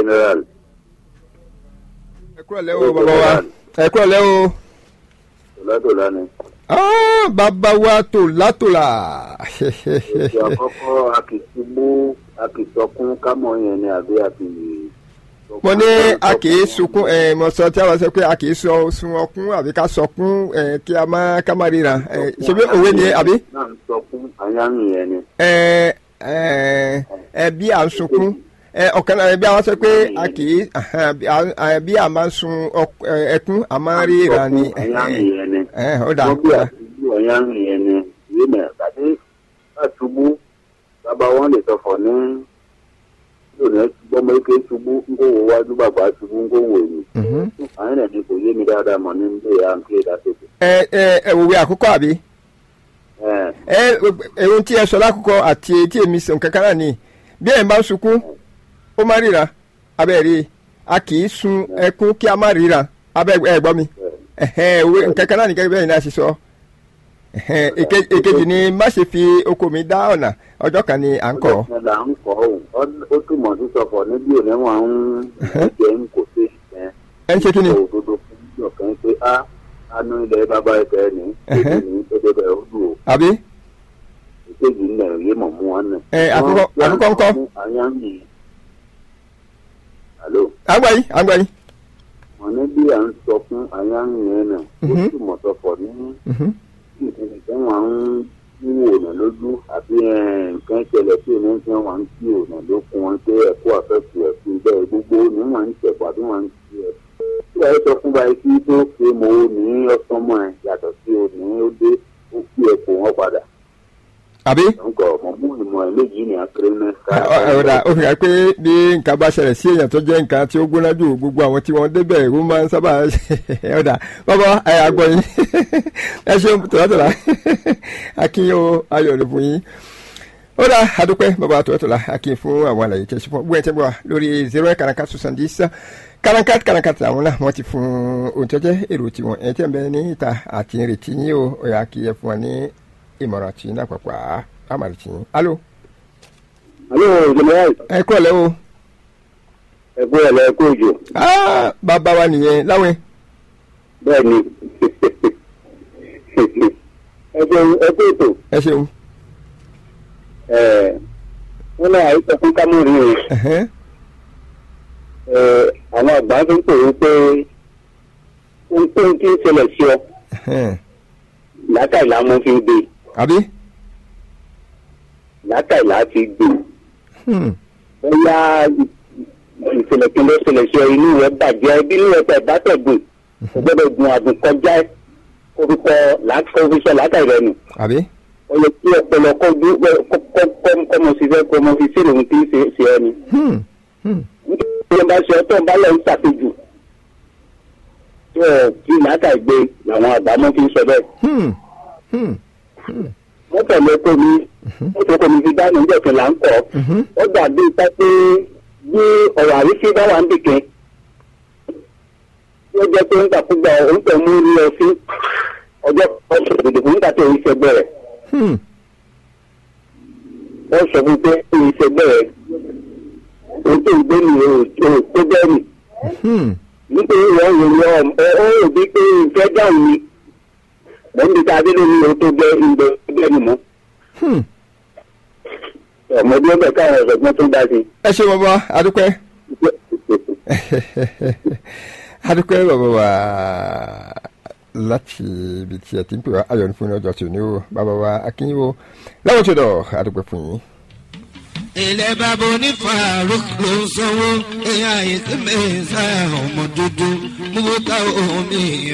general. ẹ kúrò lẹ́ o bàbá wa ẹ kúrò lẹ́ o. tòlátòlá ni. Ah, bàbá wa tòlátòlá. ètò àkọ́kọ́ akìtìgbó akìtọ́kún kámọ́ yẹn ni àbí akì. mo ní a kì í sunkún ẹ mo sọ tí a bá sọ pé a kì í sọ sun ọkún àbí ká sọkún ẹ kí a má ká má ríra ẹ ṣe bí òwe ni àbí. náà ń sọkún àyàmì yẹn ni. ẹ ẹ ẹ bí à ń sunkún ẹ ọ̀kan náà bí a wá sọ pé a kì í ẹ bí a máa ń sun ọk- ẹ, ẹkún a máa ń ríra ni. àyàmì yẹn ni. ẹ ó dà wọ́n bí àtúgbò àyàmì yẹn ni. ìwé mẹ́rin tàbí àtúgbò bàbá wọn lè sọ̀fọ̀ ní lónìí gbọ́mọ ike ṣubú ń kó wo wájú bàbá ṣubú ń kó wo èyí. Mhm. àwọn ènìyàn kò yé mi dáadáa mọ̀ ní ilé à ń ké ìdásèkè. ẹ ẹ ẹ òwe àkọ́kọ́ àbí. ẹ ohun tí ẹ sọ lákòókò àti tí èmi sọ kankan náà ni bí ẹ̀ ń bá sunkún ó má ríra abẹ́ rí i a kì í sun ẹkún kí a má ríra abẹ́ ẹ gbọ́ mi ẹ̀hẹ́n òwe kankan náà ni gẹ́gẹ́ bẹ́ẹ̀ ni a ṣe sọ ẹ̀hẹ́n èke- èkejì ni má ṣe fi oko mi dá ọ̀nà ọjọ́ kan ni à ń kọ́ ọjọ́ là ń kọ́ ò ó túmọ̀ sí sọ̀fọ̀ níbi òní wọn ń jẹ́ ń kò sí ìṣẹ́ ẹ ń ṣe kí ni òdodo fún ọ̀kan pé á anú ilẹ̀ bàbá ẹ̀fẹ́ ní èdè ní èdè bẹ̀rẹ̀ ó dùn ó àbí ìkejì ńlẹ̀ òye mọ̀ mú wọn nù. Ẹ, àkọ́kọ́- àkọ́kọ́ ńkọ́? àyàmì alo àgbà yìí àgbà yìí wọn ní bí à ń sọ fún àyàmì yẹn náà ó Mhm. túmọ̀ sọ̀fọ̀ ní Mhm. nǹkan tí wọn ń wò ọ̀nà lójú àbí ẹ̀, nǹkan ìṣẹ̀lẹ̀ tí òní tí wọn ń tí ọ̀nà ló fún wọn pé ẹ̀kú àfẹ́kù ẹ̀kú bẹ́ẹ̀ gbogbo ni wọn ń tẹ̀kọ̀ àbí wọn ń tí ẹ̀. tí wàá sọ fún báyìí kí tó pé mo ní ọsánmọ ẹ yàtọ̀ sí òní ó dé ó kí ẹ̀kọ́ wọn padà. àbí nǹkan ọmọ mú ìmọ̀ ẹ̀ méjì ní akérèmẹ́ ọ̀dà ó fi hàn pé bí nǹkan bá ṣẹlẹ̀ sí èèyàn tó jẹ́ nǹkan tí ó gbóná jù gbogbo àwọn tí wọ́n débẹ̀ ó máa ń sábà ọ̀dà bàbá ẹ àgbọ̀ yín ẹ ṣeun tòlátòlá akínyó ayọ̀ ló fún yín ọ̀dà adúpẹ́ bàbá tòlátòlá akínyìn fún àwọn àlàyé tẹ̀sí fún gbọ́n ẹ̀ tẹ́ bọ̀ lórí zero eight karankat soixante dix karankat karankat àwọn náà wọ́n ti fún ohun tó jẹ́ èrò tiwọn ẹ̀ tẹ́ ń bẹ ní ìta àti ìrètí yín o ọ̀yà kí ẹ fún wa ní ìmọ̀ràn tí náà pàpà àmàlì tí yín alo alo general ẹ kúrò lẹ́wọ̀. ẹ̀kú ẹ̀ lẹ́ẹ̀kú òjò Ah, bàbá wa nìyẹn láwọn bẹ́ẹ̀ ni ẹ̀kú ètò ẹ ṣeun wọn náà àìsàn fún kámúrì rẹ̀. Ẹhẹ́n. Ẹ, àwọn àgbà tó ń pòwe pé ohunkóhun tí ń ṣẹlẹ̀ sí ọ Ẹhẹ́n. látàìlá mo fi ń gbé àbí látàìlá fi gbé Hmm. bóyá ìṣẹ̀lẹ̀ kí ló ṣẹlẹ̀ sí ọ inú rẹ̀ bàjẹ́ bí inú rẹ̀ tẹ̀ bá tẹ̀ gùn kò gbọ́dọ̀ gun àgùn kọjá orúkọ lákòófíṣẹ́ látàìlẹ́ nù àbí ó yẹ kí ọpọlọ kọjú kọmọ sí fẹ́ kọmọ fi sí lòun tí ń ṣe ṣe ẹni Hmm. Hmm. nítorí wọn bá ṣe ọtọ́ ń bá lọ ń ṣàpèjù tó ọ̀ kí látàgbé làwọn àgbà mọ́ fi ń sọ bẹ́ẹ̀. Hmm. Hmm. Hmm. wọ́n tẹ̀lé kó mi wọ́n tó kó mi fi dáná ń jẹ̀kẹ́ là ń kọ́ Mhm. ó dàbí ipá pé bí ọ̀rọ̀ àrífín bá wà ń dìkẹ́ tí ó jẹ́ pé ń gbàkúgbà òun tẹ̀ mú rí ọ sí ọjọ́ ọ̀sẹ̀ òdòdó fún nígbà tó ń ṣẹgbẹ́ rẹ̀ Hmm. wọ́n sọ fún pé ó ń ṣẹgbẹ́ rẹ̀ òun tó ń gbé mi ò tó tó bẹ́ẹ̀ nì Hmm. nítorí wọ́n yóò lọ ẹ ó rò bí pé ìfẹ́ dáhùn ni mọ̀ níbi tá a dé lórí o tó gbẹ ìgbẹ́ ìgbẹ́ mi mọ́ Hmm. ọmọdé ọbẹ̀ káwọn ọ̀sọ̀gbọ́n tó dá sí ẹ ṣe bàbá adúpẹ́ adúpẹ́ bàbá wa láti ibi tí ẹ ti ń pè wá ayọ̀ ní fún ọjọ́ tí ò ní o bàbá wa akínyìnwó láwọn tó dọ̀ adúpẹ́ fún yín. ilẹ̀ bàbá onífàárùk ló ń sanwó ẹ̀yà ìsinmi ìsáyà ọmọ dúdú mú ká omi